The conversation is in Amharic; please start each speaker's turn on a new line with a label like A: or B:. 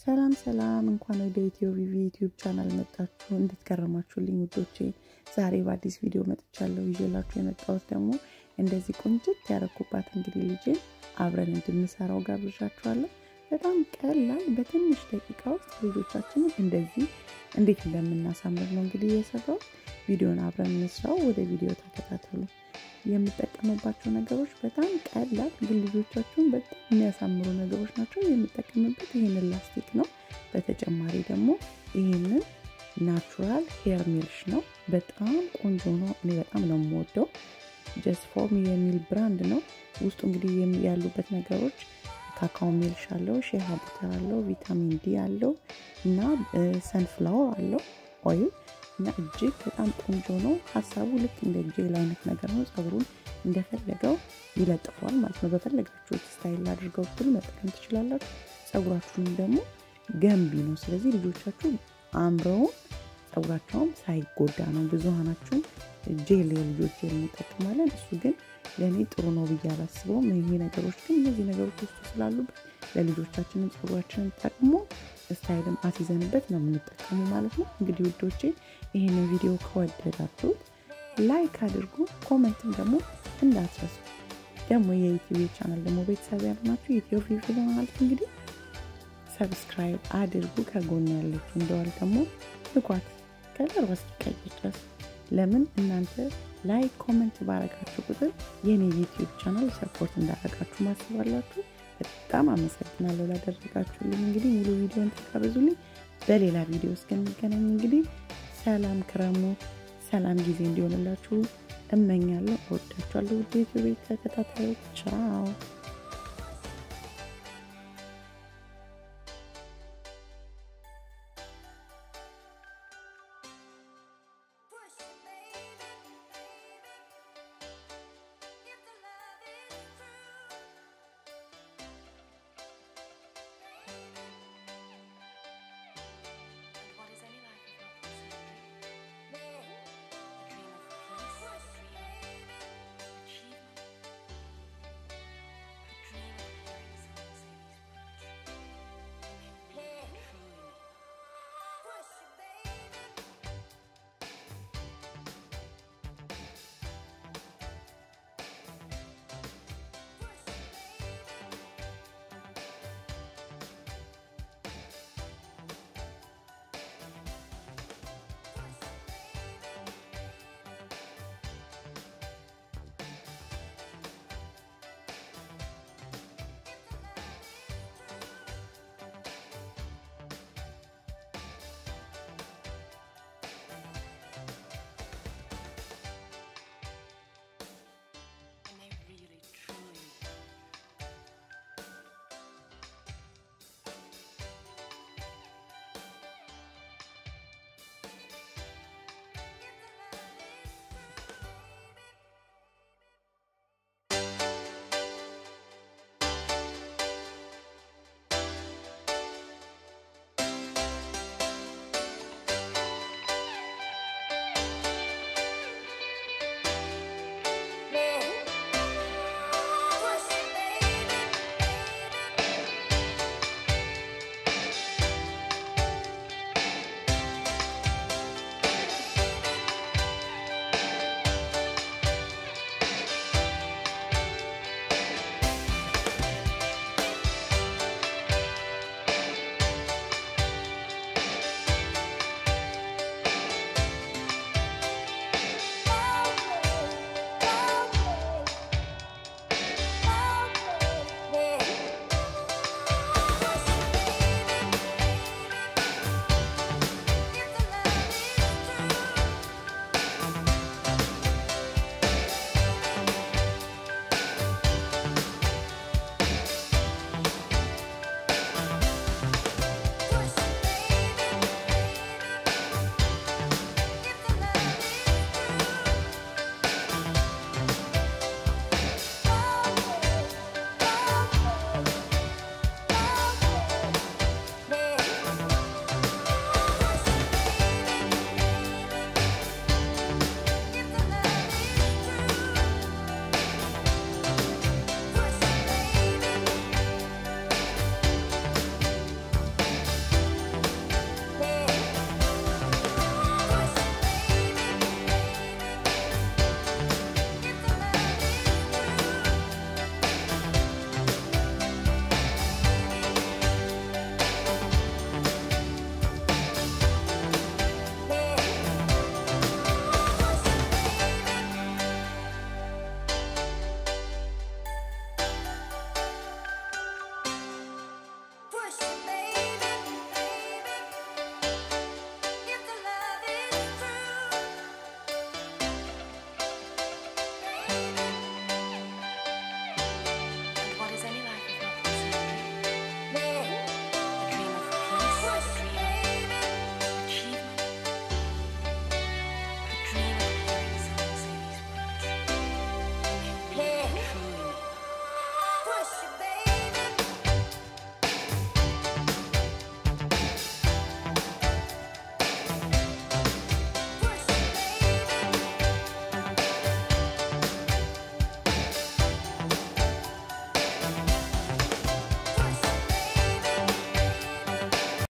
A: ሰላም ሰላም፣ እንኳን ወደ ኢትዮ ቪቪ ዩቲዩብ ቻናል መጣችሁ። እንዴት ከረማችሁልኝ ውዶቼ? ዛሬ በአዲስ ቪዲዮ መጥቻለሁ። ይዤላችሁ የመጣሁት ደግሞ እንደዚህ ቁንጭት ያረኩባት እንግዲህ ልጄን አብረን እንድንሰራው ጋብዣችኋለሁ። በጣም ቀላል፣ በትንሽ ደቂቃ ውስጥ ልጆቻችንን እንደዚህ እንዴት እንደምናሳምር ነው እንግዲህ የሰራው። ቪዲዮን አብረን እንስራው። ወደ ቪዲዮ ተከታተሉ። የምጠቀምባቸው ነገሮች በጣም ቀላል ግን ልጆቻችሁን በጣም የሚያሳምሩ ነገሮች ናቸው። የምጠቀምበት ይህንን ላስቲክ ነው። በተጨማሪ ደግሞ ይህንን ናቹራል ሄር ሚልሽ ነው። በጣም ቆንጆ ነው። እኔ በጣም ነው የምወደው። ጀስት ፎርም የሚል ብራንድ ነው። ውስጡ እንግዲህ ያሉበት ነገሮች ካካኦ ሚልሽ አለው፣ ሼሃ ቡተር አለው፣ ቪታሚን ዲ አለው እና ሰንፍላወር አለው ኦይል እና እጅግ በጣም ቆንጆ ነው። ሀሳቡ ልክ እንደ ጄል አይነት ነገር ነው። ጸጉሩን እንደፈለገው ይለጥፈዋል ማለት ነው። በፈለጋችሁት ስታይል አድርገው ብትሉ መጠቀም ትችላላችሁ። ጸጉራችሁንም ደግሞ ገንቢ ነው። ስለዚህ ልጆቻችሁ አምረውም ጸጉራቸውም ሳይጎዳ ነው። ብዙሀናችሁን ጄል የልጆች ጄል እንጠቀማለን። እሱ ግን ለእኔ ጥሩ ነው ብዬ አላስበውም። ይሄ ነገሮች ግን እነዚህ ነገሮች ውስጡ ስላሉበት ለልጆቻችንም ጸጉራችንን ጠቅሞ ስታይልም አስይዘንበት ነው የምንጠቀሙ ማለት ነው። እንግዲህ ውዶቼ ይህንን ቪዲዮ ከወደዳችሁት ላይክ አድርጉ፣ ኮመንትም ደግሞ እንዳትረሱ። ደግሞ የዩቲዩብ ቻናል ደግሞ ቤተሰብ ያልናችሁ ኢትዮ ቪቪ ማለት እንግዲህ ሰብስክራይብ አድርጉ። ከጎን ያለችው እንደዋል ደግሞ ልኳት ከዘር እስኪቀይ ድረስ ለምን እናንተ ላይክ ኮመንት ባረጋችሁ ቁጥር የኔ ዩቲዩብ ቻናል ሰፖርት እንዳረጋችሁ ማስባላችሁ። በጣም አመሰግናለሁ ላደረጋችሁልኝ። እንግዲህ ሙሉ ቪዲዮን ተጋበዙልኝ። በሌላ ቪዲዮ እስከሚገናኝ እንግዲህ ሰላም ክረሙ፣ ሰላም ጊዜ እንዲሆንላችሁ እመኛለሁ። እወዳችኋለሁ ውድ ዩቲዩብ ተከታታዮች። ቻው